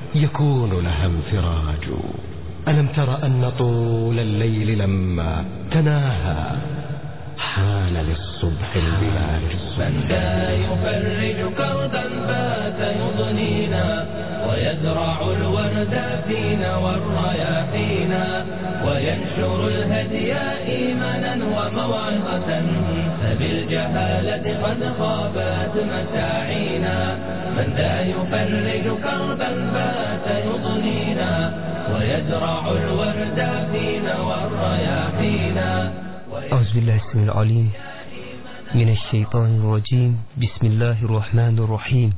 يكون لها انفراج ألم تر أن طول الليل لما تناهى حان للصبح البلاج من ذا يفرج كربا بات يضنينا ويزرع الورد فينا والرياحينا وينشر الهدي إيمانا وموعظة فبالجهالة قد خابت مساعينا من ذا يفرج كربا بات يضنينا ويزرع الورد فينا والرياحينا أعوذ بالله السميع العليم من الشيطان الرجيم بسم الله الرحمن الرحيم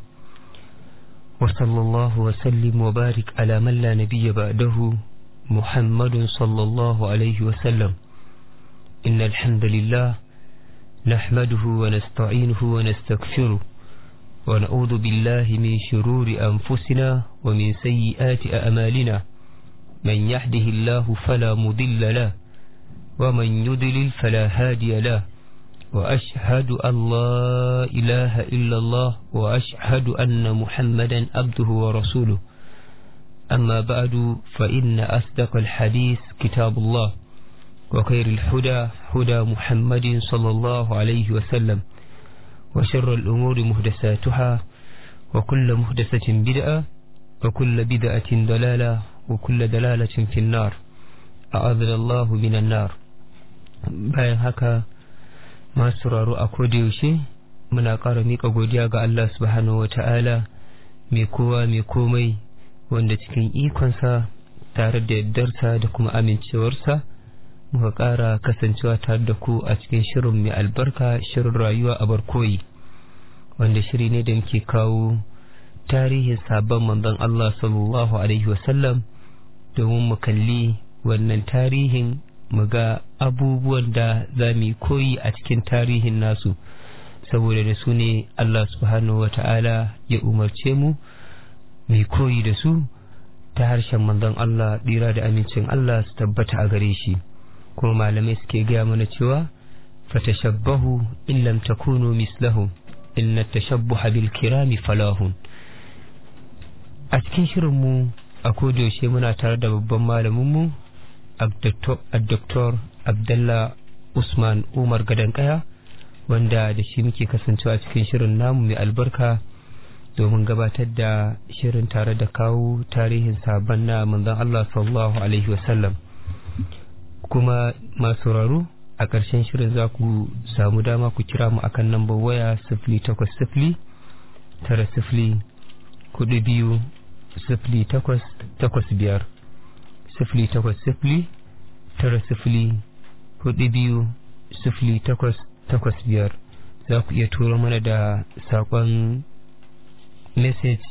وصلى الله وسلم وبارك على من لا نبي بعده محمد صلى الله عليه وسلم إن الحمد لله نحمده ونستعينه ونستغفره ونعوذ بالله من شرور أنفسنا ومن سيئات أعمالنا من يهده الله فلا مضل له ومن يضلل فلا هادي له وأشهد أن لا إله إلا الله وأشهد أن محمدا عبده ورسوله أما بعد فإن أصدق الحديث كتاب الله وخير الهدى هدى محمد صلى الله عليه وسلم وشر الأمور مهدساتها وكل مهدسة بدعة وكل بدعة ضلالة وكل دلالة في النار أعاذنا الله من النار bayan haka masu sauraro a yaushe muna ƙara miƙa godiya ga Allah subhanahu wa ta'ala mai kowa mai komai wanda cikin ikonsa tare da yardarsa da kuma amincewarsa muka ƙara kasancewa tare da ku a cikin shirin mai albarka shirin rayuwa a barkoyi wanda shiri ne da muke kawo tarihin sabon manzon Allah sallallahu alaihi wasallam domin mu kalli wannan tarihin mu ga abubuwan da za mu koyi a cikin tarihin nasu saboda da su ne Allah subhanahu wata'ala ya umarce mu mai koyi da su ta harshen manzon Allah ɗira da amincin Allah su tabbata a gare shi kuma malamai suke gaya mana cewa fatashabbahu in lam takunu mislahum inna tashabbuha bil kirami falahun a cikin shirinmu a kodayaushe muna tare da babban malaminmu Dr. Abdullah Usman Umar Gadankaya wanda da shi muke kasancewa cikin shirin namu mai albarka domin gabatar da shirin tare da kawo tarihin sabon na manzon Allah sallallahu Alaihi wasallam kuma masu raro a ƙarshen shirin za ku samu dama ku kira mu akan lambar waya sifili takwas sifili tara sifili kudu biyu sifili takwas takwas biyar sifili takwas sifili tara sifili hudu biyu sifili takwas takwas biyar za ku iya turo mana da saƙon message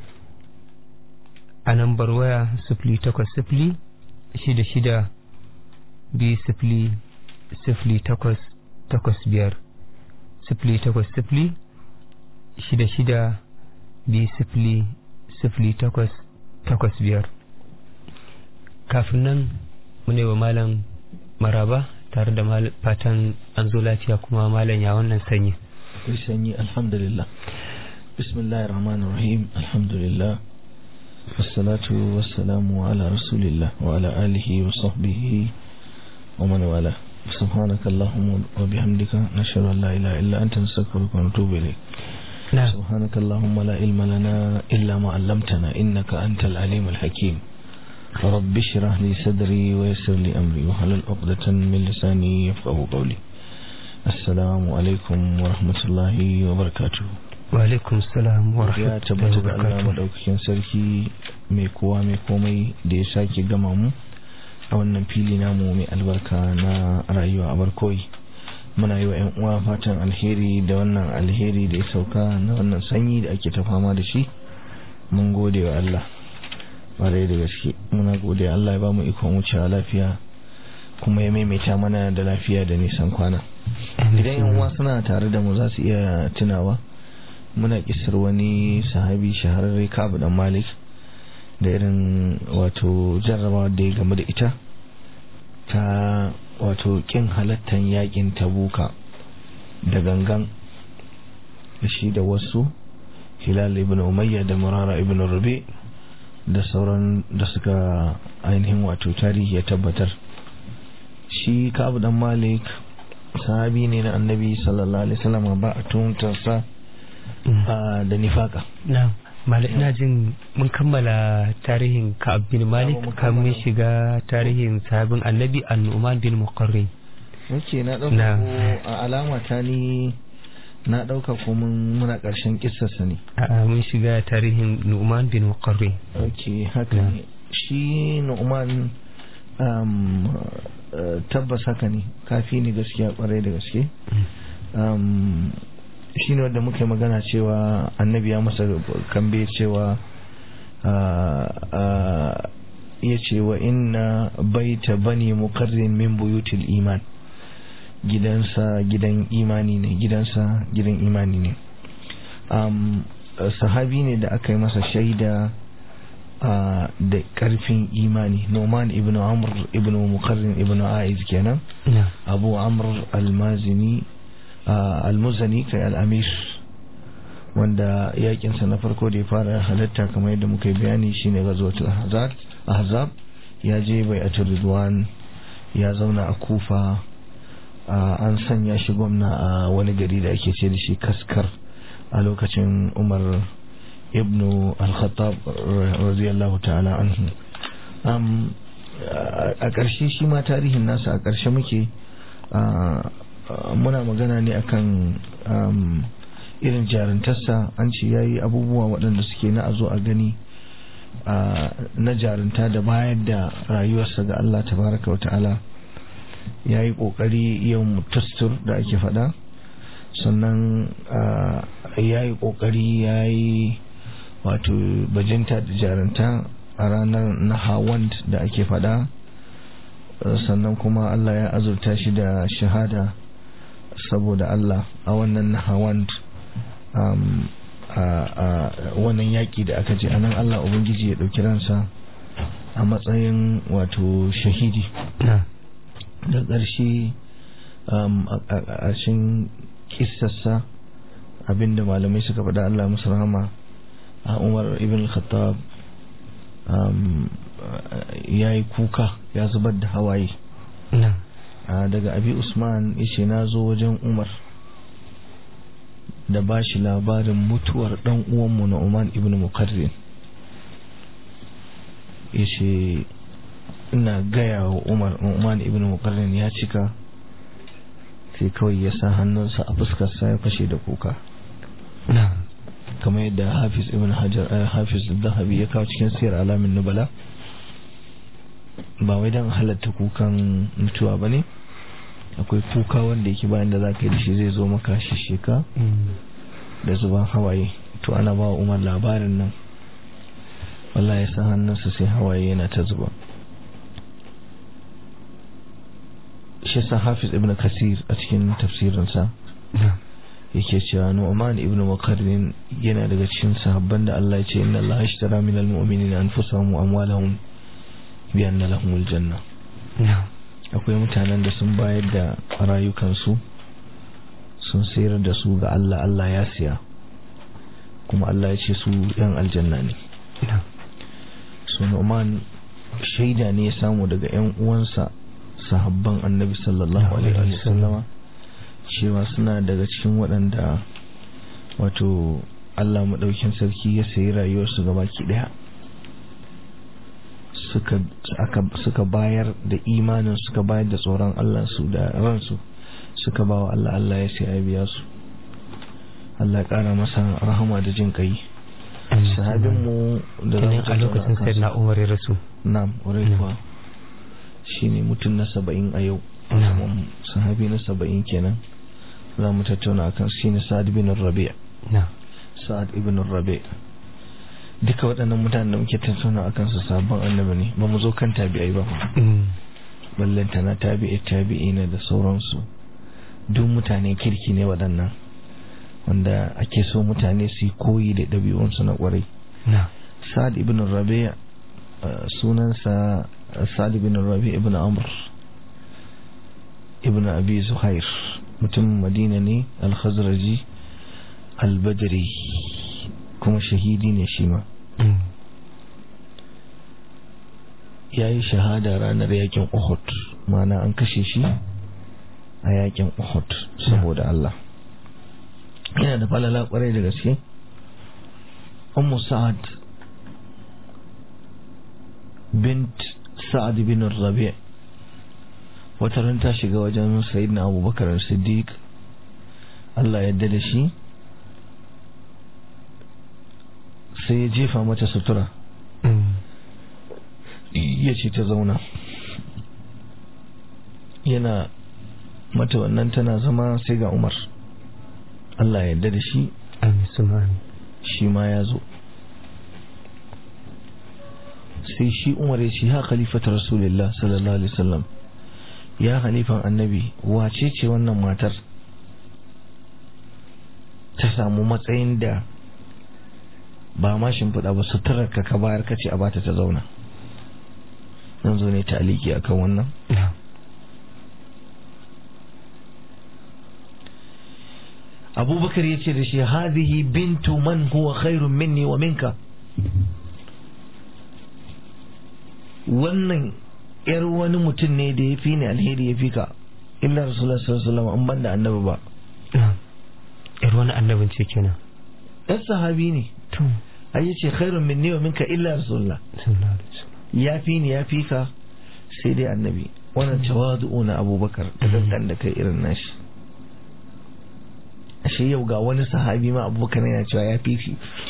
a nambar waya sifili takwas sifili shida shida biyu sifili sifili takwas takwas biyar sifili takwas sifili shida shida biyu sifili sifili takwas takwas biyar kafin nan mune wa malam maraba tare da fatan an zo lafiya kuma malam ya wannan sanyi sanyi alhamdulillah bismillahir rahmanir rahim alhamdulillah wassalatu wassalamu ala rasulillah wa ala alihi wa sahbihi wa man wala سبحانك اللهم وبحمدك نشهد ان لا اله الا انت نستغفرك ونتوب اليك نعم سبحانك اللهم لا علم لنا الا ما علمتنا انك انت العليم الحكيم رب اشرح لي صدري ويسر لي أمري وحلل عقدة من لساني يفقه قولي السلام عليكم ورحمة الله وبركاته وعليكم السلام ya ورحمة tabbata الله da Allah وبركاته madaukakin sarki mai kowa mai komai da ya sake gama mu a wannan fili namu mai albarka na rayuwa a barkoyi muna yi wa 'yan uwa fatan alheri da wannan alheri da ya sauka na wannan sanyi da ake ta fama da shi mun gode wa Allah ƙwarai da gaske muna gode Allah ya ba mu ikon wucewa lafiya kuma ya maimaita mana da lafiya da nisan kwana idan yan uwa suna tare da mu za su iya tunawa muna kisar wani sahabi shahararre kabu dan malik da irin wato jarrabawa da ya game da ita ta wato kin halattan yakin tabuka da gangan da shi da wasu hilal ibn umayya da murara ibn rubi da sauran da suka ainihin wato tarihi ya tabbatar shi kabu dan malik sahabi ne na annabi sallallahu alaihi wasallam ba a tuntarsa da nifaka na'am Malik ina jin mun kammala tarihin Ka'ab bin Malik kamun shiga tarihin sahabin Annabi An-Nu'man bin Muqarrin. Oke na dauka ko a alama ta ni na dauka ko mun muna karshen kissarsa ne. A'a mun shiga tarihin Nu'man bin Muqarrin. Oke haka ne. Shi Nu'man um, uh, tabbas haka ne kafi ne gaskiya kwarai da gaske. Um, shi ne wadda muke magana cewa annabi ya masa kambe cewa ya ce wa inna baita bani mukarrin min buyutil iman gidansa gidan imani ne gidansa gidan imani ne sahabi ne da aka yi masa shaida da karfin imani noman ibn amr ibn mukarrin ibn aiz kenan abu amr almazini almuzani kai al'amir wanda yakinsa na farko da ya fara halatta kamar yadda muka yi bayani shine gazotul ahzab ya je bai a ridwan ya zauna a kufa an sanya shi gwamna a wani gari da ake ce da shi kaskar a lokacin umar ibnu al-khattab radiyallahu ta'ala anhu a ƙarshe shi ma tarihin nasa a ƙarshe muke muna magana ne akan irin jarintarsa an ce ya yi abubuwa waɗanda suke na a zo a gani na jarinta da bayar da rayuwarsa ga Allah tabaraka wa ta'ala ya yi ƙoƙari yin tastur da ake faɗa sannan ya yi ƙoƙari ya yi wato bajinta da jarinta a ranar nahawand da ake faɗa sannan kuma Allah ya azurta shi da shahada saboda Allah a wannan nahawand a wannan yaƙi da aka ce anan Allah Ubangiji ya ɗauki ransa a matsayin wato shahidi da ƙarshe a cikin kissarsa abinda malamai suka faɗa Allah musu rahama a Umar ibn Khattab ya yi kuka ya zubar da hawaye daga abi Usman yace na zo wajen Umar da ba shi labarin mutuwar ɗan uwanmu na Oman ibn Mukarrin ya ce ina gaya wa Umar Oman ibn Mukarrin ya cika sai kawai ya sa hannunsa a fuskarsa ya fashe da kuka kamar yadda Hafiz ibn Hajar Hafiz Zahabi ya kawo cikin siyar alamin nubala ba wai don halatta kukan mutuwa ba ne akwai kuka wanda yake bayan da za ka yi da shi zai zo maka shishika da zuban hawaye to ana ba wa umar labarin nan wallahi ya sa hannunsa sai hawaye yana ta zuba shi sa hafiz ibn kasir a cikin tafsirinsa yake cewa nu'man ibn muqarrin yana daga cikin sahabban da Allah ya ce inna Allah ashtara min al-mu'minina anfusahum wa amwalahum bi anna lahumul janna akwai mutanen da sun bayar da rayukansu sun sayar da su ga Allah Allah ya siya kuma Allah ya ce su yan aljanna ne su Nu'man shaida ne ya samu daga yan uwansa sahabban annabi sallallahu alaihi wasallama cewa suna daga cikin waɗanda wato Allah maɗaukin sarki ya sayi rayuwarsu gabaki ɗaya suka bayar da imanin suka bayar da tsoron Allah su da ransu suka ba wa Allah Allah ya sai biya su Allah ya kara masa rahama da jin kai sahabin mu da zan a lokacin sai na Umar ya rasu na'am wurin kuwa shine mutum na saba'in a yau sahabi na saba'in kenan za mu tattauna akan shine Sa'ad bin Rabi' Sa'ad ibn Rabi' duka waɗannan mutanen da muke tattauna a kansu sabon annabi ne ba mu zo kan tabi'ai ba ballanta na tabi'i tabi'i ne da sauransu duk mutane kirki ne waɗannan wanda ake so mutane su yi koyi da ɗabi'unsu na ƙwarai sa'ad ibn rabi sunansa sa'ad ibn rabi ibn amr ibn abi zuhair mutum madina ne al-khazraji al-badri kuma shahidi ne shi ma ya yi shahada ranar yakin uhud mana an kashe shi a yakin uhud saboda Allah yana da falala kwarai da gaske ummu sa'ad bint sa'ad bin rabi' wata ran ta shiga wajen sayyidina abubakar siddiq Allah yadda da shi sai ya jefa mata sutura ya ce ta zauna yana mata wannan tana zama sai ga umar Allah ya yarda da shi amin sumani shi ma ya zo sai shi umar ya ce ha khalifata rasulullah sallallahu alaihi wasallam ya khalifan annabi wace ce wannan matar ta samu matsayin da ba ma shimfiɗa ba suturar ka ka bayar ka ce a bata ta zauna zan zo ne ta aliki akan wannan abubakar ya ce da shi hadhihi bintu man huwa khairun minni wa minka wannan yar wani mutum ne da ya fi ni alheri ya fi ka illa rasulullah sallallahu alaihi wasallam an banda annabi ba yar wani annabin ce kenan ɗan sahabi ne to ai yace khairun minni wa minka illa rasulullah sallallahu alaihi wasallam ya fi ni ya fi ka sai dai annabi wannan tawadu'u na abubakar da dangan da kai irin nashi ashe yau ga wani sahabi ma abubakar yana cewa ya fi fi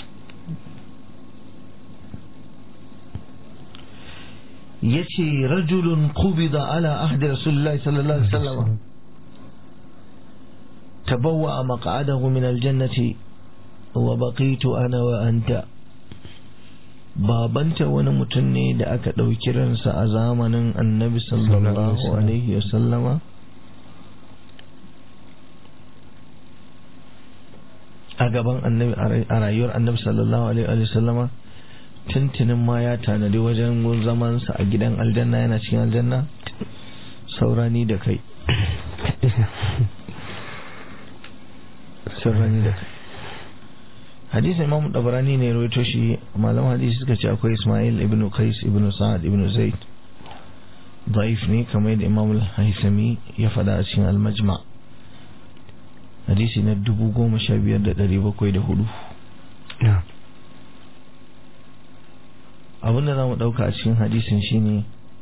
yace rajulun qubida ala ahdi rasulillahi sallallahu alaihi wasallam tabawwa maq'adahu min aljannati wa baqitu ana wa anta babanta wani mutum ne da aka ɗauki ransa a zamanin annabi sallallahu alaihi wasallama a gaban annabi a rayuwar annabi sallallahu alaihi wasallama tuntunin ma ya tanadi wajen zamansa a gidan aljanna yana cikin aljanna saurani da kai saurani da kai hadisi imam dabarani ne rawaito shi malaman hadisi suka ce akwai ismail ibn qais ibn sa'ad ibn zaid daif ne kamar yadda imam al-haisami ya fada a cikin al-majma hadisi na dubu goma sha biyar da ɗari bakwai da hudu abinda za mu ɗauka a cikin hadisin shine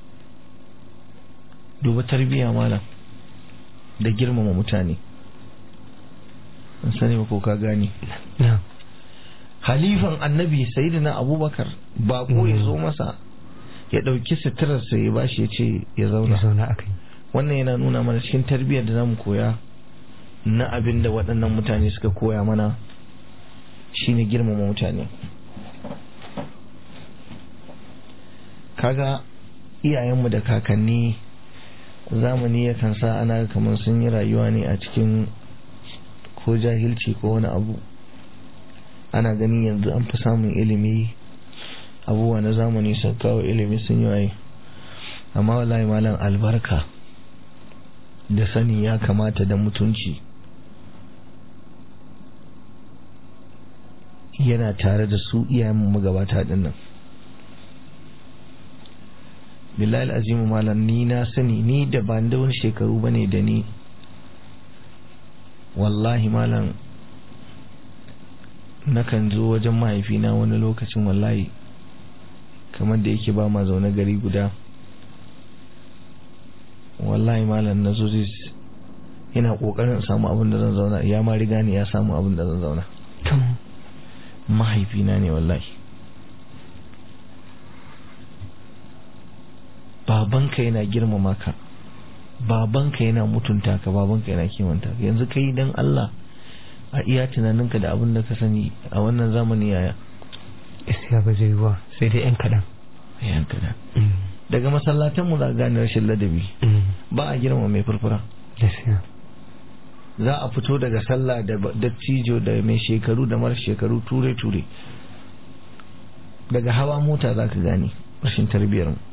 duba tarbiyya malam da girmama mutane an sani ba ko ka gane halifan annabi sayyidina abubakar bako ya zo masa ya ɗauki suturarsa ya bashi ya ce ya zauna zauna akai wannan yana nuna mana cikin tarbiyyar da zamu koya na abin da waɗannan mutane suka koya mana shine girmama mutane kaga iyayenmu da kakanni zamani yakan sa ana kamar sun yi rayuwa ne a cikin ko jahilci ko wani abu ana ganin yanzu an fi samun ilimi abubuwa na zamani sun kawo ilimi sun yi waye amma wallahi malam albarka da sani ya kamata da mutunci yana tare da su iyayen magabata din nan billahi azimu malam ni na sani ni da ba da wani shekaru bane da ni wallahi malam nakan zo wajen mahaifina wani lokacin wallahi kamar da yake ba ma zaune gari guda wallahi malam na zo zai yana kokarin samu abin da zan zauna ya ma riga ne ya samu abin da zan zauna mahaifina ne wallahi babanka yana girmama ka babanka yana mutunta ka babanka yana kimanta ka yanzu kai dan Allah a iya tunaninka da abin da ka sani a wannan zamani yaya gaskiya ba zai yiwa sai dai yan kaɗan yan kaɗan daga masallatan mu za a gane rashin ladabi ba a girma mai furfura gaskiya za a fito daga sallah da dattijo da mai shekaru da mara shekaru ture ture daga hawa mota za ka gane rashin tarbiyyar mu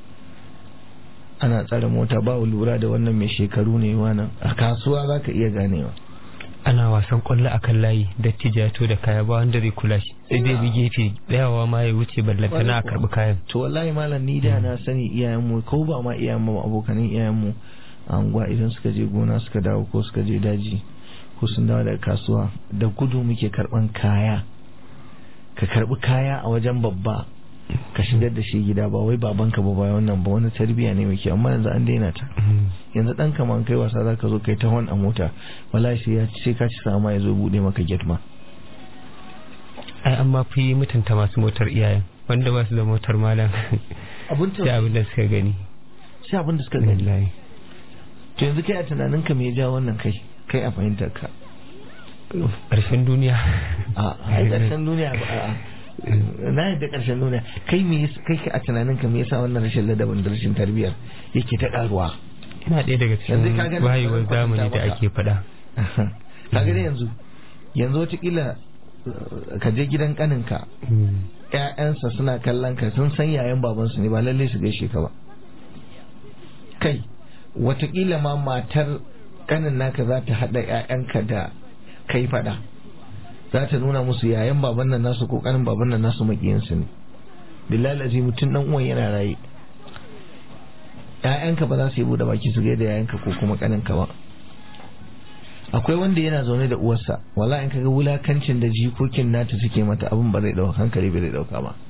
ana tsare mota ba lura da wannan mai shekaru ne wannan a kasuwa za ka iya ganewa ana wasan kwallo a kan layi dattijo ya to da kaya ba wanda zai kula shi sai dai bi gefe tsayawa ma ya wuce ballantana a karbi kayan to wallahi malam ni da na sani iyayenmu ko ba ma iyayenmu abokanin iyayenmu a unguwa idan suka je gona suka dawo ko suka je daji ko sun dawo daga kasuwa da gudu muke karban kaya ka karbi kaya a wajen babba ka shigar da shi gida ba wai babanka ba ba wannan ba wani tarbiya ne muke amma yanzu an daina ta yanzu dan kaman kai wasa zaka zo kai ta hon a mota wallahi sai ya sai ka ci sama ya zo bude maka gate ma ai amma fi mutunta masu motar iyayen wanda ba su da motar malam abun sai abin da suka gani sai abin da suka gani wallahi to yanzu kai a tunanin ka me ya ja wannan kai kai a fahimtar ka ƙarshen duniya a ai karshen duniya ba a na yadda karshen duniya kai me yasa- kai a tunanin ka me yasa wannan rashin ladabin da rashin tarbiyyar yake ta karuwa ina ɗaya daga Yanzu cikin ka gani wayewar bari in zamani da kwatanta ake faɗa kaga dai yanzu yanzu watakila uh, ka je gidan kaninka Mm. ƴaƴansa suna kallon ka sun san yayan babansu ne ba lalle su gaishe ka ba kai watakila ma matar kanin naka za ta haɗa ƴaƴanka da kai faɗa za ta nuna musu yayan baban nan nasu ko kanin baban nan nasu maƙiyansu ne billahi aziz mutum dan uwan yana raye ƴaƴanka ba za su yi bude baki su gaida yayanka ko kuma kaninka ba akwai wanda yana zaune da uwarsa wala in kaga wulakancin da jikokin nata suke mata abin ba zai dauka hankali bai zai dauka ba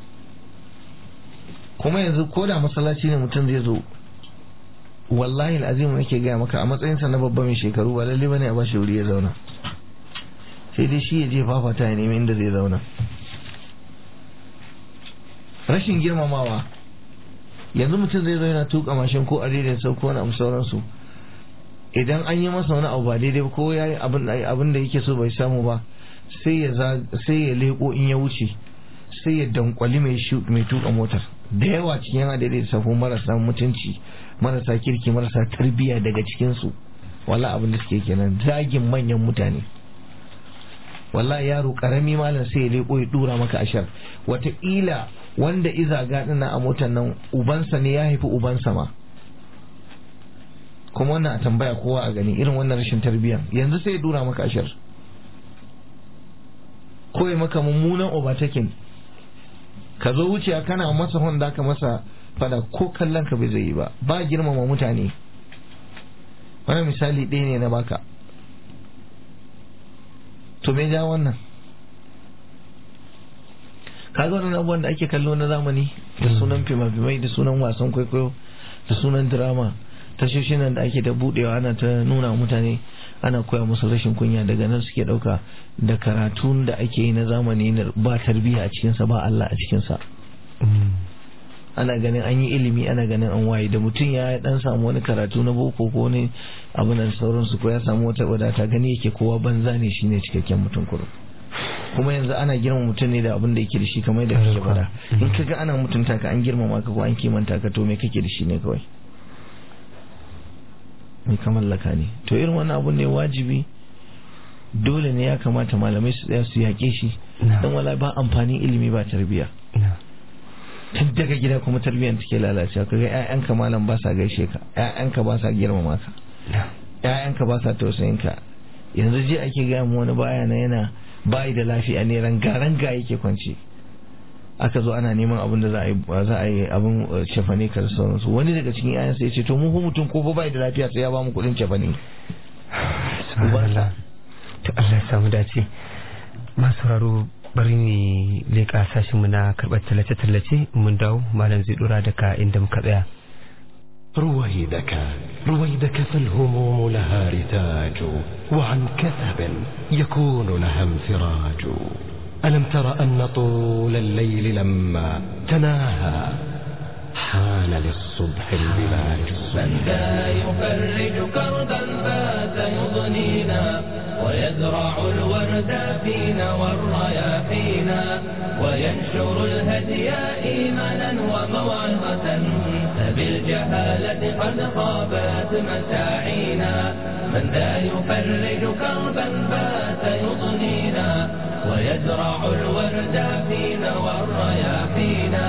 kuma yanzu ko da masallaci ne mutum zai zo wallahi alazim nake gaya maka a matsayinsa na babba mai shekaru ba lalle bane a bashi wuri ya zauna sai dai shi ya je fafata ya nemi inda zai zauna rashin girmamawa yanzu mutum zai zo yana tuka mashin ko a daidai sau ko wani abu sauransu idan an yi masa wani abu ba daidai ba ko ya yi abin da yake so bai samu ba sai ya sai ya leko in ya wuce sai ya dankwali mai mai tuka motar da yawa cikin yana daidai safo marasa mutunci marasa kirki marasa tarbiyya daga cikin su wala abin da suke kenan zagin manyan mutane wallahi yaro karami malam sai ya leko ya dura maka ashar wataƙila wanda iza gaɗin a motar nan ubansa ne ya haifi ubansa ma kuma wannan a tambaya kowa a gani irin wannan rashin tarbiyya yanzu sai ya dura maka ashar ko ya maka mummunan overtaking ka zo wuce kana masa honda ka masa fada ko kallon ka bai zai yi ba ba girmama mutane wani misali ɗaya ne na baka to me ja wannan kaga wannan abubuwan da ake kallo na zamani da sunan fima-fimai da sunan wasan kwaikwayo da sunan drama tashoshin nan da ake da budewa ana ta nuna mutane ana koya musu rashin kunya daga nan suke dauka da karatun da ake yi na zamani na ba tarbiyya a cikinsa ba Allah a cikinsa ana ganin an yi ilimi ana ganin an waye da mutum ya dan samu wani karatu na boko ko ne abu nan sauransu ko ya samu wata wadata gani yake kowa banza ne shine cikakken mutum kurum kuma yanzu ana girma mutum ne da abin da yake da shi kamar da kake faɗa in kaga ana mutunta ka an girmama ka ko an kimanta ka to me kake da shi ne kawai mai ka mallaka ne to irin wannan abu ne wajibi dole ne ya kamata malamai su tsaya su yaƙe shi don wala ba amfanin ilimi ba tarbiya tun daga gida kuma tarbiyyar take lalacewa kaga ƴaƴanka malam ba sa gaishe ka ƴaƴanka ba sa girmama ka ƴaƴanka ba sa tausayin ka yanzu je ake gaya mu wani baya na yana bayi da lafiya ne ranga-ranga yake kwance aka zo ana neman abin da za a yi abin cefane ka da sauransu wani daga cikin yayan sai ce to mu ko mutum ko bai da lafiya sai ya ba mu kuɗin cefane subhanallah to Allah ya samu dace masu raro bari ne leƙa sashin mu na karɓar tallace-tallace mun dawo malam zai dora daga inda muka tsaya رويدك رويدك فالهموم لها رتاج وعن كثب يكون لها انفراج ألم تر أن طول الليل لما تناهى حان للصبح البلاج من ذا يفرج كربا فات يضنينا ويزرع الورد فينا والرياحينا وينشر الهدي إيمانا وموعظة فبالجهالة قد خابت مساعينا من ذا يفرج كربا فات يضنينا ويزرع الورد فينا والرياحينا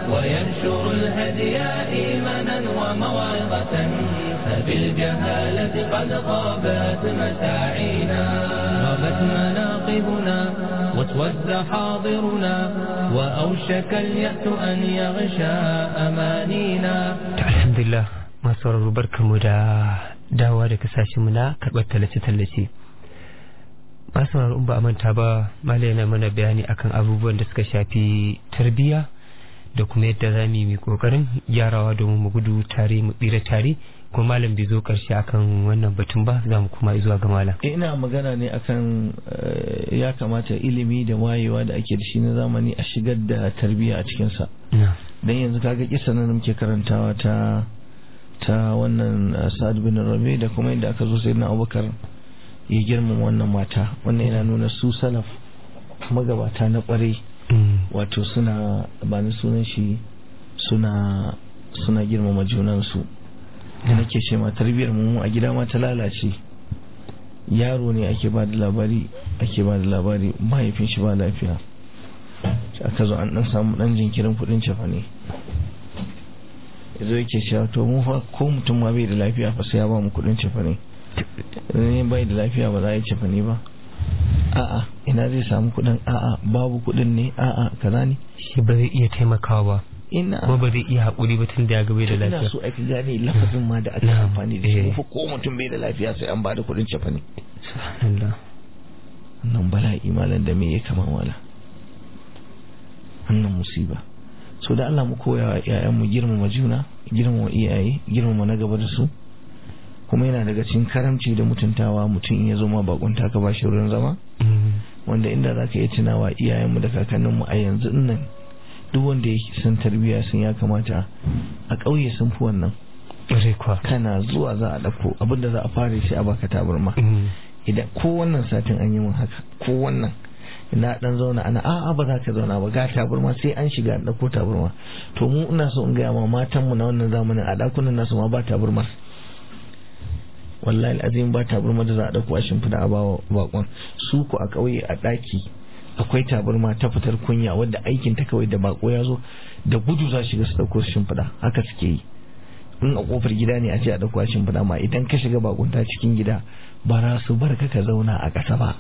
وينشر الهدي إيمانا وموعظة فبالجهالة قد غابت مساعينا غابت مناقبنا واسود حاضرنا وأوشك اليأس أن يغشى أمانينا alhamdulillah masu sauraro barkamu da dawa da kasashenmu na karɓar tallace-tallace masu sauraro in ba a manta ba malai yana mana bayani akan abubuwan da suka shafi tarbiyya da kuma yadda za mu yi kokarin gyarawa domin mu gudu tare mu tsira tare kuma malam bai zo karshe akan wannan batun ba za mu kuma zuwa ga malam ina magana ne akan eh, ya kamata ilimi da wayewa da ake da shi na zamani a shigar da tarbiyya a cikinsa dan yanzu kaga kisa nan da muke karantawa ta ta wannan uh, Sa'ad bin Rabi da kuma inda aka zo sayyidina Abubakar ya girmama wannan mata wannan yana nuna su salaf magabata na kwarai wato suna ba ni sunan shi suna suna girmama junansu da nake ce ma tarbiyyar mu a gida ma ta lalace yaro ne ake ba da labari ake ba da labari mahaifin shi ba lafiya sai aka zo an dan samu dan jinkirin kudin cefa ne yazo yake cewa to mu fa ko mutum ma bai da lafiya fa sai ya ba mu kudin cefa ne ne bai da lafiya ba za a yi cefa ne ba a'a ina zai samu kudin a'a babu kudin ne a'a kaza ne shi ba zai iya taimakawa ba ina kuma ba zai iya haƙuri ba tun da ya gabe da ina lafiya so aka gane lafazin ma da aka Na'am, amfani da shi eh. mu fa ko mutum bai da lafiya sai an ba da kudin cefa ne subhanallah wannan bala'i malam da me ya kama wala wannan musiba so da Allah mu koya wa iyayen mu girmama juna girmama iyaye girmama na gaba da su kuma yana daga cikin karamci da mutuntawa mutum in ya zo ma bakunta ka bashi wurin zama Mm. wanda inda za ka iya tunawa iyayenmu da kakanninmu a yanzu nan duk wanda ya san tarbiyya sun ya kamata a ƙauye sun fi wannan ƙwarai kuwa kana zuwa za a ɗauko abinda za a fara shi a baka tabarma Mm. idan ko wannan satin an yi min haka ko wannan ina dan zauna ana a'a ba za ka zauna ba ga tabarma sai an shiga an dauko tabarma to mu ina so in ga ma matan mu na wannan zamanin a dakunan nasu ma ba tabarma wallahi azim ba tabarma da za a dauko a shimfida a bawa bakon su ku a kauye a daki akwai tabarma ta fitar kunya wadda aikin ta kawai da bako ya zo da gudu za shiga su dauko su shimfida haka suke yi in a kofar gida ne a ce a dauko a shimfida ma idan ka shiga bakunta cikin gida ba za su bar ka ka zauna a ƙasa ba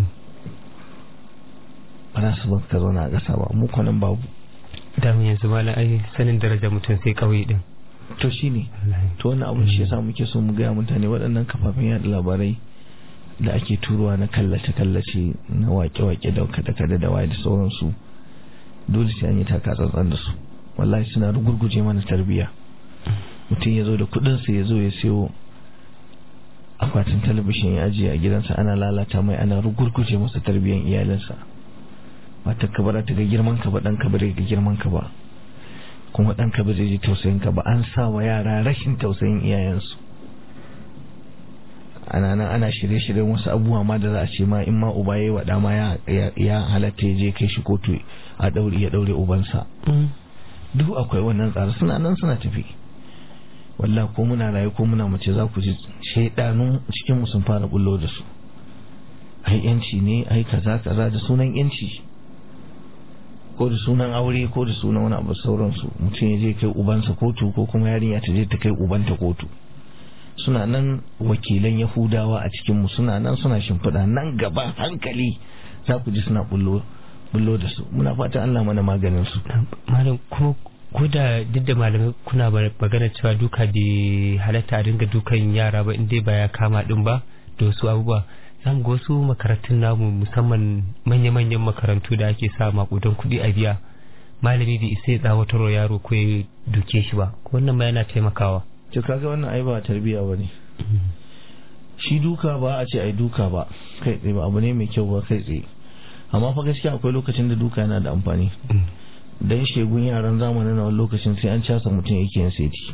ba za su bar ka zauna a ƙasa ba mu kwanan babu dama yanzu malam ai sanin daraja mutum sai ƙauye din to shine wallahi to wannan abin shi yasa muke so mu gaya mutane waɗannan kafafen yada labarai da ake turuwa na kallace kallace na wake-wake da kada-kada da waye da sauransu dole sai an yi taka tsantsan da su wallahi suna rugurguje mana tarbiyya mutum ya zo da kuɗinsa ya zo ya siyo akwatin talabishin ya ajiye a gidansa ana lalata mai ana rugurguje masa tarbiyyar iyalinsa mata ka bara ta ga girman ka ba dan ka bare ga girman ka ba kuma dan ka ba zai ji tausayin ka ba an sa wa yara rashin tausayin iyayensu ana nan ana shirye-shiryen wasu abubuwa ma da za a ce ma in ma uba yayi wa dama ya ya halatta ya je kai shi kotu a daure ya daure ubansa duk akwai wannan tsare suna nan suna tafi walla ko muna raye ko muna mace za ku ji shaidanun cikin mu sun fara bullo da su ai yanci ne ai kaza kaza da sunan yanci ko da sunan aure ko da sunan wani abu sauransu mutum ya je kai ubansa kotu ko kuma yarinya ta je ta kai ubanta kotu suna nan wakilan yahudawa a cikin mu suna nan suna shimfiɗa nan gaba hankali za ku ji suna bullo bullo da su muna fata Allah mana maganin su malam kuma ko da duk da malamai kuna ba- magana cewa duka bai halatta a dinga dukan yara ba inda ba ya kama din ba da wasu abubuwa zan ga wasu makarantun namu musamman manya-manyan makarantu da ake sa makudan kuɗi a biya malami bai isa ya tsawatar wa yaro ko ya duke shi ba ko wannan ma yana taimakawa to kaga wannan ai ba tarbiya bane shi duka ba a ce ai duka ba kai tsaye ba abu ne mai kyau ba kai tsaye amma fa gaskiya akwai lokacin da duka yana da amfani dan shegun yaran zamanin na wani lokacin sai an casa mutum yake yin seti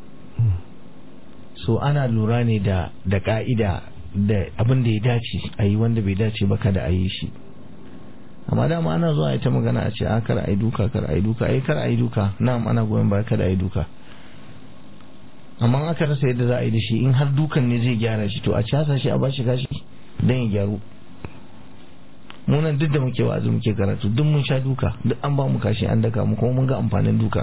so ana lura ne da da ka'ida da abin da ya dace a yi wanda bai dace ba kada a yi shi amma dama ana zuwa ita magana a ce a kar a yi duka kar a yi duka ai kar a yi duka na'am ana goyon baya kada a yi duka amma aka rasa yadda za a yi da shi in har dukan ne zai gyara shi to a casa shi a bashi gashi dan ya gyaru mu nan duk da muke wa'azi muke karatu duk mun sha duka duk an ba mu kashi an daka mu kuma mun ga amfanin duka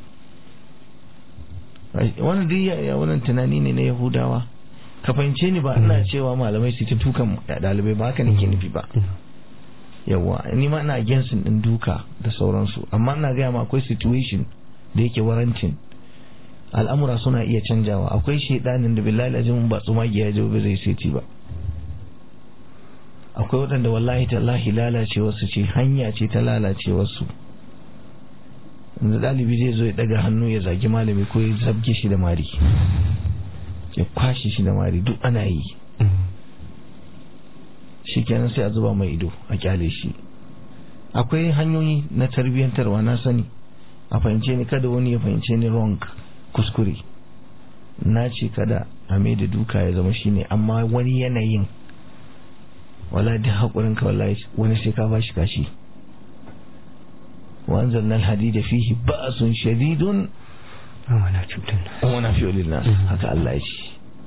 wannan duk ya wannan tunani ne na yahudawa ka fahimce ni ba ina cewa malamai su ta dukan dalibai ba haka nake nufi ba yawa ni ma ina against din duka da sauransu amma ina gaya ma akwai situation da yake warantin al'amura suna iya canjawa akwai shedanin da billahi azimin ba tsumagiya ya ba zai seti ba akwai waɗanda wallahi tallahi lalacewarsu ce hanya ce ta lalacewarsu da ɗalibi zai zo ya ɗaga hannu ya zagi malami ko ya zabge shi da mari ya kwashe shi da mari duk ana yi shi kenan sai a zuba mai ido a kyale shi akwai hanyoyi na tarbiyyantarwa na sani a fahimce ni kada wani ya fahimce ni wrong kuskure na ce kada a mai da duka ya zama shine amma wani yanayin wala da haƙurin ka wallahi wani sai ka bashi kashi wa anzalna alhadida fihi ba'sun shadidun wala cutar wa nafi'u lilnas haka Allah ya ce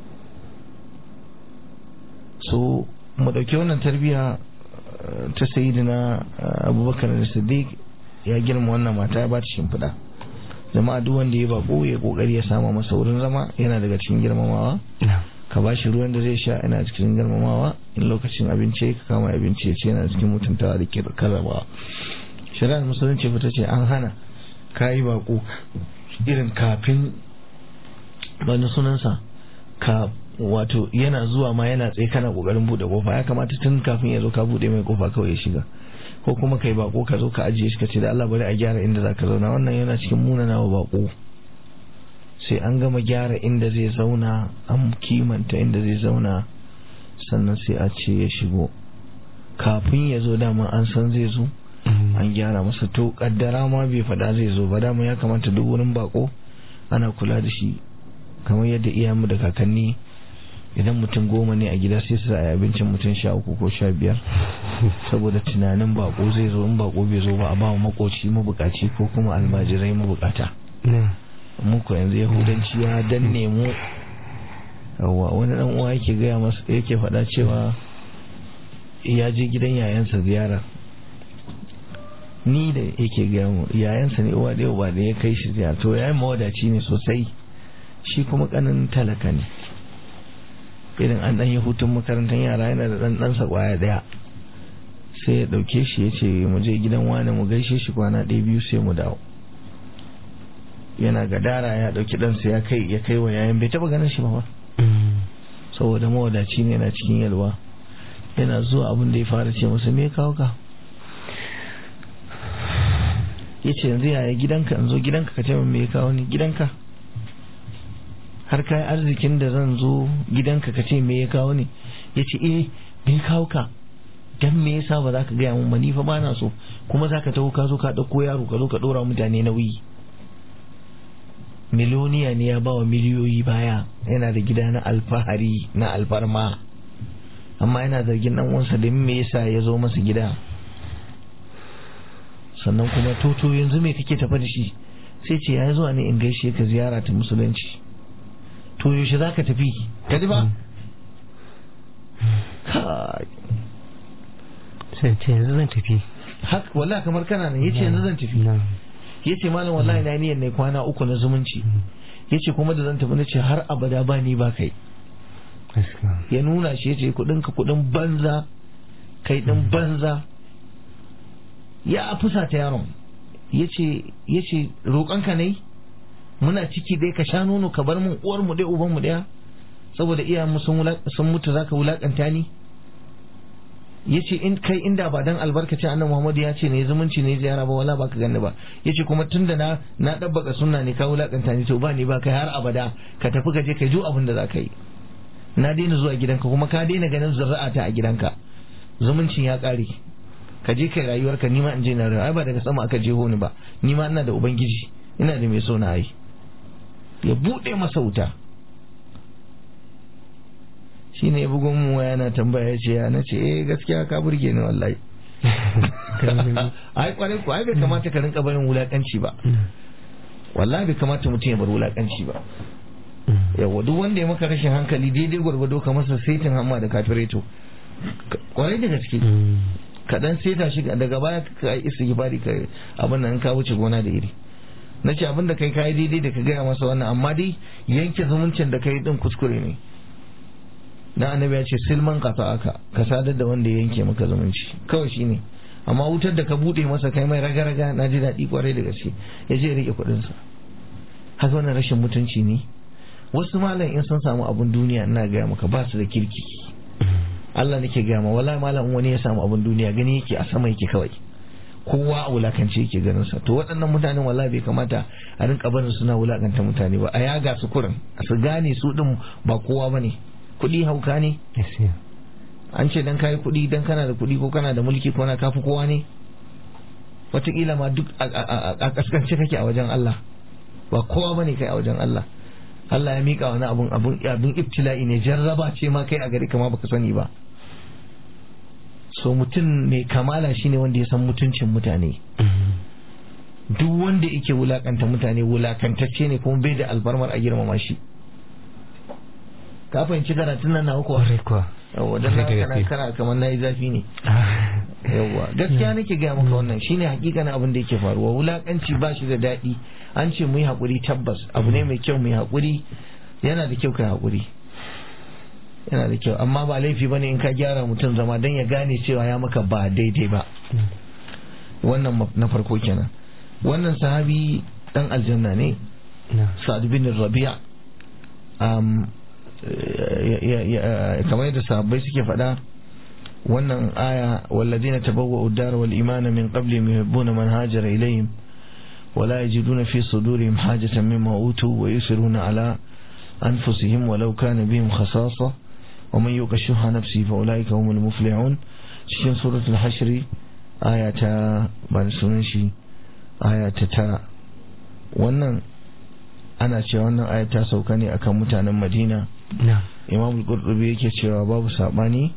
so mu dauki wannan tarbiya ta sayyidina Abubakar Siddiq ya girma wannan mata ya ba ta shimfiɗa jama'a duk wanda ya bako ya kokari ya sama masa wurin zama yana daga cikin girmamawa ka ba shi ruwan da zai sha yana cikin girmamawa in lokacin abinci ka kama abinci ya ce yana cikin mutuntawa da ke karrabawa shari'ar musulunci fita ce an hana ka yi bako irin kafin wani sunansa ka wato yana zuwa ma yana tsaye kana kokarin bude kofa ya kamata tun kafin ya zo ka bude mai kofa kawai ya shiga ko kuma kai bako ka zo ka ajiye shi ka ce da Allah bari a gyara inda zaka zauna wannan yana cikin munana wa bako sai an gama gyara inda zai zauna an kimanta inda zai zauna sannan sai a ce ya shigo kafin ya zo dama an san zai zo an gyara masa to kaddara ma bai fada zai zo ba dama ya kamata duk wurin bako ana kula da shi kamar yadda iyayenmu da kakanni idan mutum goma ne a gida sai su a abincin mutum sha uku ko sha biyar saboda tunanin bako zai zo in bako bai zo ba a ba makoci mabukaci ko kuma almajirai mabukata muku yanzu yahudanci ya danne mu yawa wani dan uwa yake gaya masa yake faɗa cewa ya je gidan yayansa ziyara ni da yake gaya mu yayansa ne uwa da ba da ya kai shi ziyara to yayin mawadaci ne sosai shi kuma kanin talaka ne irin an dan yi hutun makarantar yara yana da dan ɗansa kwaya daya sai ya ɗauke shi ya ce mu je gidan wani mu gaishe shi kwana ɗaya biyu sai mu dawo yana gadara ya ɗauki ɗansa ya kai ya kai wa yayan bai taɓa ganin shi ba saboda mawadaci ne yana cikin yalwa yana zuwa abin da ya fara ce masa me kawo ka ya ce yanzu yaya gidanka in zo gidanka ka ce min me kawo ni gidanka har kai arzikin da zan zo gidanka ka ce me ya kawo ni ya ce eh me kawo ka dan me yasa ba za ka gaya mun ba ni fa ba na so kuma za ka taho ka zo ka ɗauko yaro ka zo ka ɗora mutane nauyi miloniya ne ya bawa miliyoyi baya yana da gida na alfahari na alfarma amma yana zargin dan uwansa da me yasa ya zo masa gida sannan kuma toto yanzu me kake tafa da shi sai ce ya zuwa ne in gaishe ka ziyara ta musulunci to yaushe za ka tafi ka ji ba kai sai ce yanzu zan tafi haka wallahi kamar kana nan yace yanzu zan tafi yace malam wallahi na niyyar ne kwana uku na zumunci yace kuma da zan tafi na ce har abada ba ni ba kai ya nuna shi yace kudin ka kudin banza kai din banza ya fusa ta yaron yace yace roƙon ka ne muna ciki dai ka sha nono ka bar mun uwar mu dai uban mu daya saboda iyayen mu sun sun mutu zaka wulakanta ni yace in kai inda ba dan albarkacin annabi Muhammad ya ce ne zumunci ne ziyara ba wala baka ganni ba yace kuma tunda na na dabbaka sunna ne ka wulakanta ni to ba ni ba kai har abada ka tafi ka je ka ju abin da zaka yi na daina zuwa gidanka kuma ka daina ganin zuri'ata a gidanka zumuncin ya kare ka je kai rayuwarka ni ma in je na rayuwa ai ba daga sama aka jeho ni ba ni ma ina da ubangiji ina da mai so na yi ya bude masa wuta shi ne bugun mu yana tambaya ce ya na ce eh gaskiya ka burge ni wallahi ai kwarai ko ai bai kamata ka rinka barin wulakanci ba wallahi bai kamata mutum ya bar wulakanci ba yawa duk wanda ya maka rashin hankali daidai gwargwado ka masa saitin hamma da kafireto kwarai da gaske kaɗan sai ta shiga daga baya ka yi istighfari ka abin nan ka wuce gona da iri na ce abin da kai kayi daidai da ka gaya masa wannan amma dai yanke zumuncin da kai din kuskure ne dan annabi ya ce silman kasa aka ka sadar da wanda ya yanke maka zumunci kawai shine amma wutar da ka bude masa kai mai raga-raga na ji daɗi kwarai da gaske ya je rike kuɗinsa haka wannan rashin mutunci ne wasu malam in sun samu abun duniya ina gaya maka ba su da kirki Allah nake gaya ma wala malam wani ya samu abun duniya gani yake a sama yake kawai kowa a wulakance yake ganin sa to waɗannan mutanen wallahi bai kamata a rinka barin suna wulakanta mutane ba a yaga su kurin su gane su din ba kowa bane kuɗi hauka ne an ce dan kayi kuɗi dan kana da kuɗi ko kana da mulki ko na kafi kowa ne wataƙila ma duk a kaskance kake a wajen Allah ba kowa bane kai a wajen Allah Allah ya mika wani abun abun abun ibtila'i ne jarraba ce ma kai a gari kama baka sani ba so mutum mai kamala shine wanda ya san mutuncin mutane duk wanda yake wulakanta mutane wulakantacce ne kuma bai da albarmar a girmama shi ka fahimci karatun nan na kuwa yawa dan kana kana kamar nayi zafi ne yawa gaskiya nake ga maka wannan shine hakikanin abin da yake faruwa wulakanci ba shi da daɗi an ce mu yi haƙuri tabbas abu ne mai kyau mu yi haƙuri yana da kyau kai haƙuri yana da kyau amma ba laifi bane in ka gyara mutum zama dan ya gane cewa ya maka ba daidai ba wannan na farko kenan wannan sahabi dan aljanna ne sa'ad bin rabi'a um, kamar yadda sahabbai suke faɗa wannan aya walladina tabawwa'u ad-dar wal imana min qabli yuhibbuna man hajara ilayhim ولا يجدون في صدورهم حاجة مما أوتوا ويسرون على أنفسهم ولو كان بهم خصاصة ومن يوق شح نفسه فأولئك هم المفلحون cikin suratul hashri aya ta ba da sunan shi aya ta tara wannan ana cewa wannan aya ta sauka ne akan mutanen madina imam al-qurtubi yake cewa babu sabani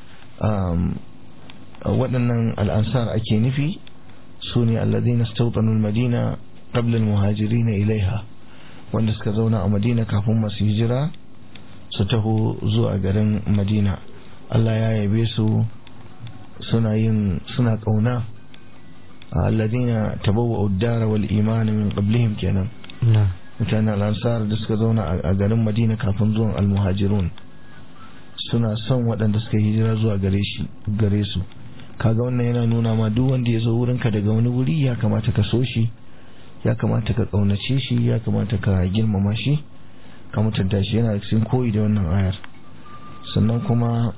waɗannan al'ansar ake nufi su ne alladhina stawtanu al-madina qabla al-muhajirin ilaiha wanda suka zauna a madina kafin masu hijira su taho zuwa garin madina Allah ya yabe su suna yin suna kauna alladhina tabawwa'u ad-dara wal iman min qablihim kenan mutanen al-ansar da suka zauna a garin madina kafin zuwan al-muhajirun suna son waɗanda suka hijira zuwa gare shi gare su kaga wannan yana nuna ma duk wanda ya zo wurinka daga wani wuri ya kamata ka so shi ya kamata ka kaunace shi ya kamata ka girmama shi ka mutunta shi yana cikin koyi da wannan ayar sannan kuma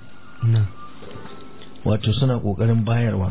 wato suna kokarin bayarwa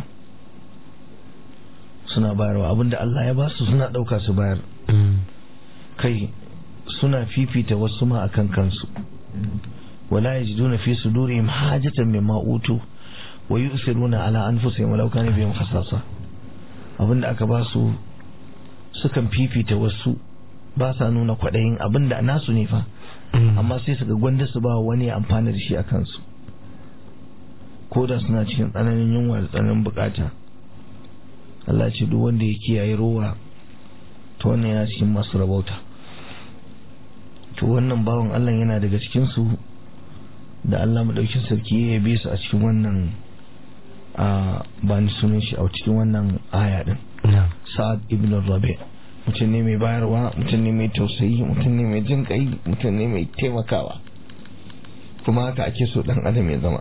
suna bayarwa abinda Allah ya ba su suna dauka su bayar kai suna fifita wasu ma akan kansu wala yajiduna fi sudurihim hajatan mimma utu wa yusiruna ala anfusihim walau kana bihim khasasa abinda aka ba su sukan fifita wasu ba sa nuna kwaɗayin abinda nasu ne fa amma sai su ga gwanda su ba wani amfani da shi a kansu ko da suna cikin tsananin yunwa da tsananin bukata Allah ce duk wanda ya kiyaye rowa to wannan yana cikin masu rabauta to wannan bawan Allah yana daga cikin su da Allah madaukin sarki ya yabe su a cikin wannan a ba ni sunan shi a cikin wannan aya din sa'ad ibn rabi mutum ne mai bayarwa mutum ne mai tausayi mutum ne mai jin kai mutum ne mai taimakawa kuma haka ake so dan adam ya zama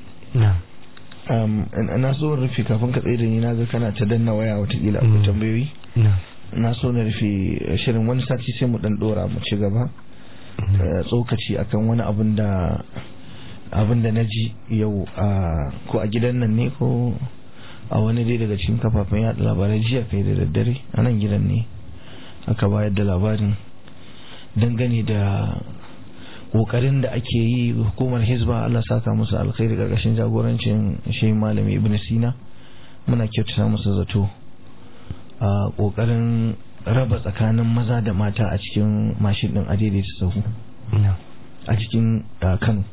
na so rufe kafin ka tsaye da ni na ga kana ta danna waya watakila akwai tambayoyi na so na rufe shirin wani sati sai mu dan dora mu ci gaba tsokaci akan wani abun da abin da na ji yau ko a gidan nan ne ko a wani dai daga cikin kafafen yada labarai jiya kai da daddare a nan gidan ne aka bayar da labarin dangane da kokarin da ake yi hukumar hizba Allah saka musu alkhairi karkashin jagorancin shi malami ibn sina muna kyautata musu zato a kokarin raba tsakanin maza da mata a cikin mashin din adaidaita sahu a cikin kano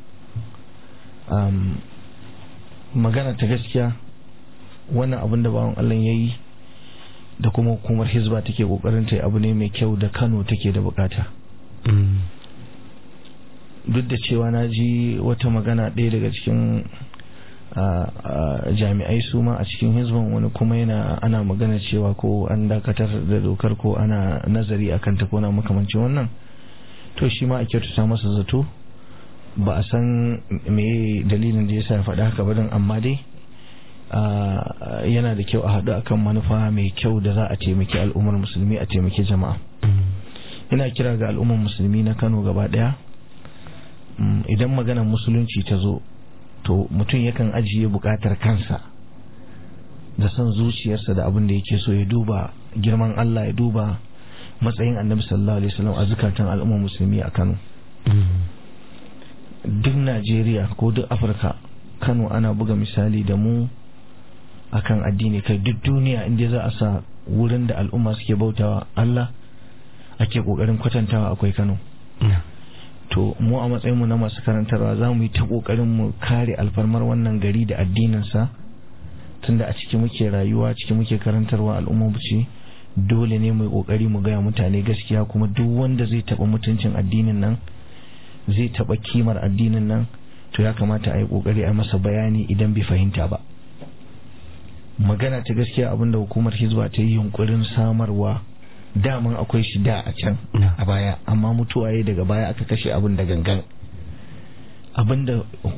magana ta gaskiya wannan abin da bawan Allah ya yi da kuma hukumar hizba take kokarin ta abu ne mai kyau da kano take da bukata duk da cewa na ji wata magana ɗaya daga cikin jami'ai su ma a cikin hizban wani kuma yana ana magana cewa ko an dakatar da dokar ko ana nazari akan ta ko na makamancin wannan to shi ma a kyautata masa zato ba a san me dalilin da ya sa faɗa haka ba don amma dai yana da kyau a haɗu akan manufa mai kyau da za a taimaki al'ummar musulmi a taimaki jama'a ina kira ga al'ummar musulmi na kano gaba ɗaya idan maganar musulunci ta zo to mutum yakan ajiye buƙatar kansa da son zuciyarsa da abin da yake so ya duba girman Allah ya duba matsayin annabi sallallahu alaihi wasallam a zukatan al'ummar musulmi a Kano duk Najeriya ko duk Afirka Kano ana buga misali da mu akan addini kai duk duniya inda za a sa wurin da al'umma suke bautawa Allah ake kokarin kwatantawa akwai Kano to mu a matsayin mu na masu karantarwa za mu yi ta kokarin mu kare alfarmar wannan gari da addinin sa tunda a ciki muke rayuwa ciki muke karantarwa al'umma ce dole ne mu kokari mu gaya mutane gaskiya kuma duk wanda zai taba mutuncin addinin nan zai taba kimar addinin nan to ya kamata a yi kokari a masa bayani idan bai fahimta ba magana ta gaskiya abinda hukumar hizba ta yi yunkurin samarwa daman akwai shi da a can a baya amma mutuwa ya daga baya aka kashe abin da gangan abinda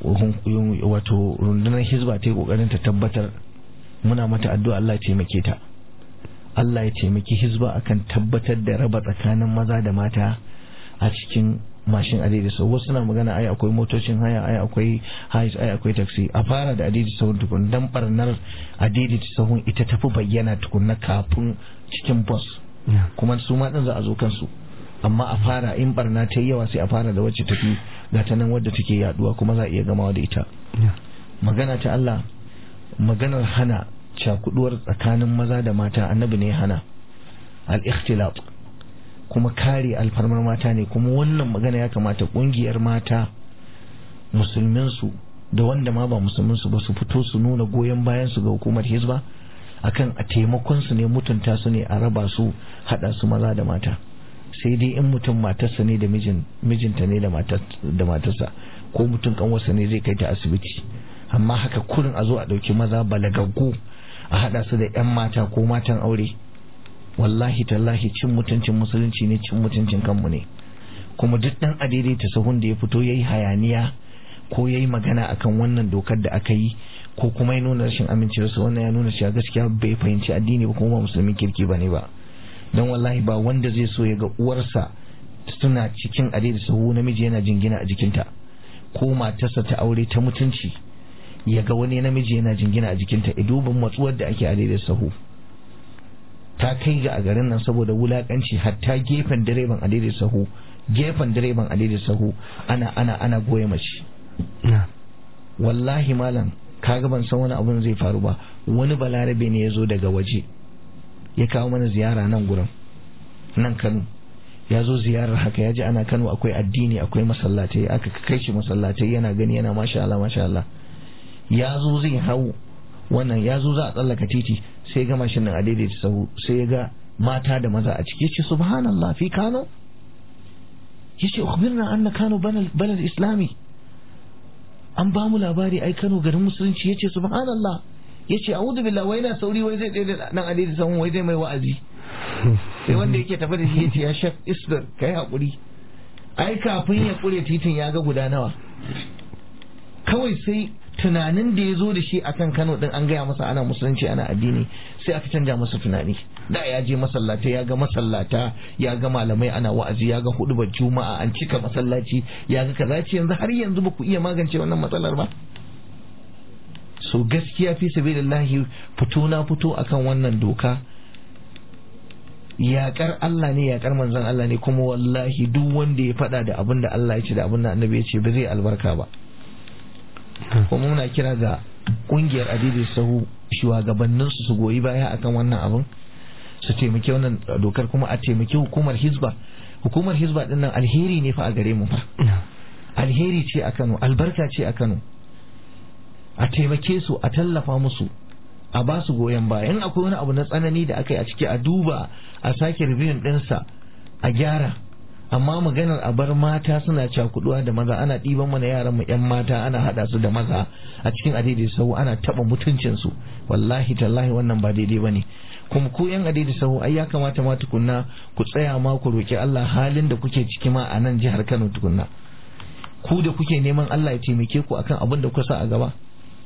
wato rundunar hizba ta yi kokarin ta tabbatar muna mata addu'a Allah ya taimake ta Allah ya taimaki hizba akan tabbatar da raba tsakanin maza da mata a cikin mashin adidi sau wasu na magana ai akwai motocin haya ai akwai hais ai akwai taxi a fara da adidi sahun tukun dan barnar adidi sahun ita tafi bayyana tukunna kafin cikin bus kuma su ma din za a zo kansu amma a fara in barna ta yi yawa sai a fara da wacce tafi ga ta nan wadda take yaduwa kuma za a iya gamawa da ita magana ta Allah maganar hana cakuduwar tsakanin maza da mata annabi ne hana al-ikhtilat kuma kare alfarmar mata ne kuma wannan magana ya kamata kungiyar mata musulminsu da wanda ma ba musulminsu ba su fito su nuna goyon bayan su ga hukumar hizba akan a taimakon su ne mutunta su ne a raba su hada su maza da mata sai dai in mutum matarsa ne da mijin mijinta ne da matarsa ko mutum kanwarsa ne zai kai ta asibiti amma haka kurin a zo a dauki maza balagaggu a hada su da yan mata ko matan aure wallahi tallahi cin mutuncin musulunci ne cin mutuncin kanmu ne kuma duk dan adaidaita sahun da ya fito yayi hayaniya ko yayi magana akan wannan dokar da aka yi ko kuma ya nuna rashin amincewarsa wannan ya nuna cewa gaskiya bai fahimci addini ba kuma musulmin kirki bane ba don wallahi ba wanda zai so ya ga uwarsa suna cikin adaidaita sahu namiji yana jingina a jikinta ko matarsa ta aure ta mutunci ya ga wani namiji yana jingina a jikinta idubin matsuwar da ake adaidaita sahu ta kai ga a garin nan saboda wulakanci hatta gefen direban a daidai sahu gefen direban a daidai sahu ana ana ana goye mace wallahi malam kaga ban san wani abun zai faru ba wani balarabe ne ya zo daga waje ya kawo mana ziyara nan gurin nan kano ya zo ziyarar haka ya ji ana kano akwai addini akwai masallatai aka kai shi masallatai yana gani yana masha Allah masha Allah ya zo zai hau wannan ya zo za a tsallaka titi sai ga mashin nan a daidaita sahu sai ya ga mata da maza a ciki yace subhanallah fi kano yace ukhbirna anna kano balad islami an ba mu labari ai kano garin musulunci yace subhanallah yace a'udhu billahi wai na sauri wai zai tsaye da nan a daidaita sahu wai zai mai wa'azi sai wanda yake tafi da shi yace ya shek isbir kai hakuri ai kafin ya kure titin ya ga guda nawa kawai sai tunanin da ya zo da shi akan Kano din an gaya masa ana musulunci ana addini sai aka canja masa tunani da ya je masallata ya ga masallata ya ga malamai ana wa'azi ya ga hudubar juma'a an cika masallaci ya ga kaza ce yanzu har yanzu ba ku iya magance wannan matsalar ba so gaskiya fi sabilillahi fito na fito akan wannan doka yaƙar Allah ne yaƙar manzon Allah ne kuma wallahi duk wanda ya faɗa da abin da Allah ya ce da abin da annabi ya ce ba zai albarka ba kuma muna kira ga kungiyar adidi sahu shugabanninsu su goyi baya akan wannan abin su taimaki wannan dokar kuma a taimaki hukumar hizba hukumar hizba din nan alheri ne fa a gare mu fa alheri ce a Kano albarka ce a Kano a taimake su a tallafa musu a ba su goyon baya in akwai wani abu na tsanani da aka yi a ciki a duba a sake review ɗinsa a gyara amma maganar a bar mata suna cakuduwa da maza ana ɗiban mana yaran mu yan mata ana hada su da maza a cikin adaidai sau ana taba mutuncin su wallahi tallahi wannan ba daidai bane kuma ku yan adaidai sau ai ya kamata ma tukunna ku tsaya ma ku roki Allah halin da kuke ciki ma a nan jihar Kano tukunna ku da kuke neman Allah ya taimake ku akan abin da kuka sa a gaba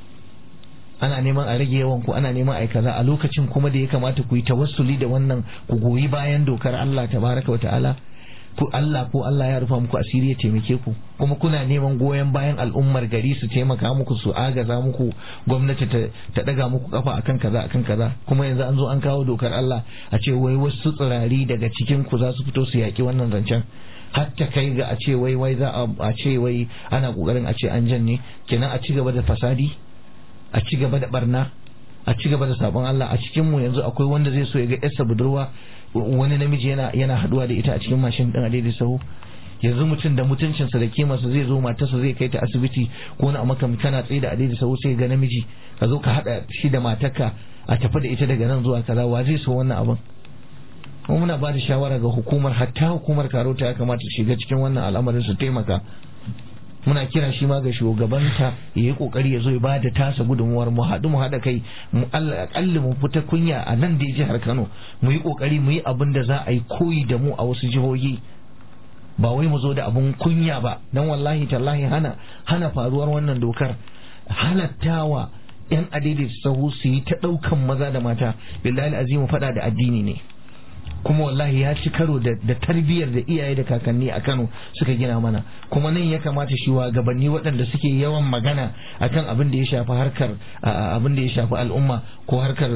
ana neman a rage yawan ku ana neman a kaza a lokacin kuma da ya kamata ku yi tawassuli da wannan ku goyi bayan dokar Allah tabaraka wa ta'ala ku Allah ko Allah ya rufa muku asiri ya taimake ku kuma kuna neman goyon bayan al'ummar gari su taimaka muku su agaza muku gwamnati ta daga muku kafa akan kaza akan kaza kuma yanzu an zo an kawo dokar Allah a ce wai wasu tsirari daga cikin ku za su fito su yaki wannan zancen hatta kai ga a ce wai wai za a ce wai ana kokarin a ce an janye kenan a ci gaba da fasadi a ci gaba da barna a ci gaba da sabon Allah a cikin mu yanzu akwai wanda zai so ya ga yarsa budurwa wani namiji yana yana haduwa da ita a cikin mashin din a daidai sahu yanzu mutum da mutuncinsa da kimarsa zai zo matarsa zai kai ta asibiti ko wani amma kana tsaye da daidai sahu sai ga namiji ka zo ka hada shi da matarka a tafi da ita daga nan zuwa kaza wa zai so wannan abin kuma muna ba da shawara ga hukumar hatta hukumar karota ya kamata shiga cikin wannan al'amarin su taimaka muna kira shi ma ga shugabanta ya yi kokari ya zo ya bada tasa gudunmuwar mu haɗu mu haɗa kai mu akalli mu fita kunya a nan da jihar Kano mu yi kokari mu yi abin da za a yi koyi da mu a wasu jihohi ba wai mu zo da abun kunya ba dan wallahi tallahi hana hana faruwar wannan dokar halattawa yan adidi sahu su yi ta ɗaukan maza da mata billahi azimu faɗa da addini ne kuma wallahi ya ci karo da tarbiyyar da iyaye da kakanni a Kano suka gina mana kuma nan ya kamata shi wa gabanni waɗanda suke yawan magana akan abin da ya shafi harkar abin da ya shafi al'umma ko harkar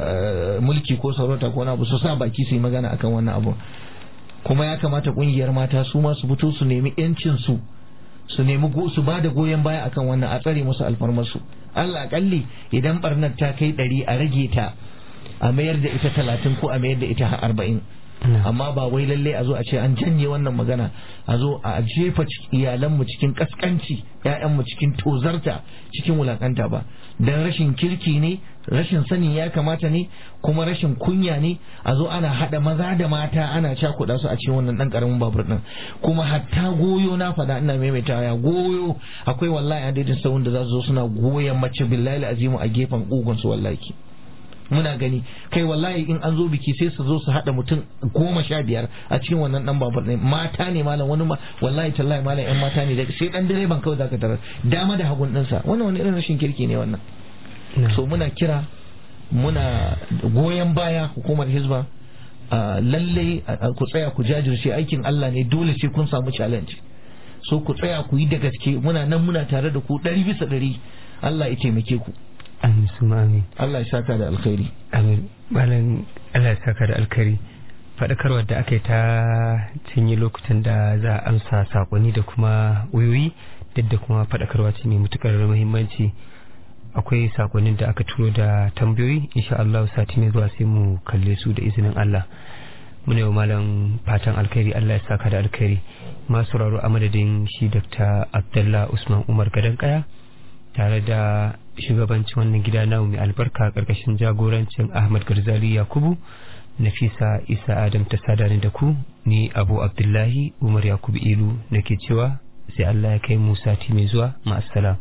mulki ko sarauta ko abu su sa baki su yi magana akan wannan abu kuma ya kamata kungiyar mata su ma su fito su nemi yancin su su nemi su ba da goyon baya akan wannan a tsare musu alfarmarsu Allah akalli idan barnar ta kai ɗari a rage ta a mayar da ita talatin ko a mayar da ita arba'in amma ba wai lalle a zo a ce an janye wannan magana a zo a jefa iyalanmu cikin kaskanci ‘ya'yanmu cikin tozarta cikin wulakanta ba don rashin kirki ne rashin sanin ya kamata ne kuma rashin kunya ne a zo ana haɗa maza da mata ana cakuɗa su a cikin wannan ɗan ƙaramin babur ɗin kuma hatta goyo na faɗa ina maimaita ya goyo akwai wallahi a daidai sahun da za su zo suna goyon mace billahi azimu a gefen ƙugun su wallahi muna gani kai wallahi in an zo biki sai su zo su haɗa mutum goma sha biyar a cikin wannan dan babur ne mata ne malam wani ma wallahi tallahi malam yan mata ne daga sai dan direban kawai zaka tarar dama da hagun ɗinsa wannan wani irin rashin kirki ne wannan so muna kira muna goyon baya hukumar hizba lalle ku tsaya ku jajirce aikin Allah ne dole sai kun samu challenge so ku tsaya ku yi da gaske muna nan muna tare da ku ɗari bisa ɗari Allah ya taimake ku amin su amin Allah ya saka da alkhairi amin malam Allah ya saka da alkhairi faɗakarwar da aka yi ta cinye lokutan da za a amsa sakonni da kuma wayoyi duk da kuma faɗakarwa ce mai matukar muhimmanci akwai sakonnin da aka turo da tambayoyi insha Allah sati mai zuwa sai mu kalle su da izinin Allah muna yau malam fatan alkhairi Allah ya saka da alkhairi masu raro a madadin shi Dr. Abdullah Usman Umar Gadan Kaya tare da shugabancin wannan gida na mai albarka karkashin jagorancin Ahmad Garzali Yakubu Nafisa Isa Adam ta sadani da ku ni Abu Abdullahi Umar Yakubu Ilu nake cewa sai Allah ya kai mu sati mai zuwa ma'assalam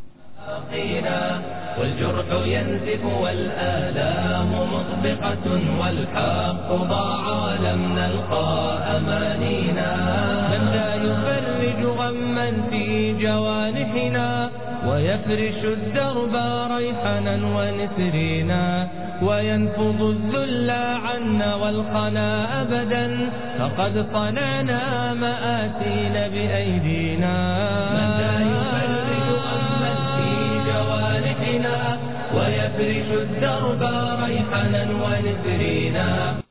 والجرح ينزف والآلام مطبقة والحق ضاع لم نلقى أمانينا من لا يفرج غما في جوانحنا ويفرش الدرب ريحنا ونسرينا وينفض الذل عنا والقنا أبدا فقد صنعنا مآسين بأيدينا من لا يفرج غما في جوانحنا ويفرش الدرب ريحنا ونسرينا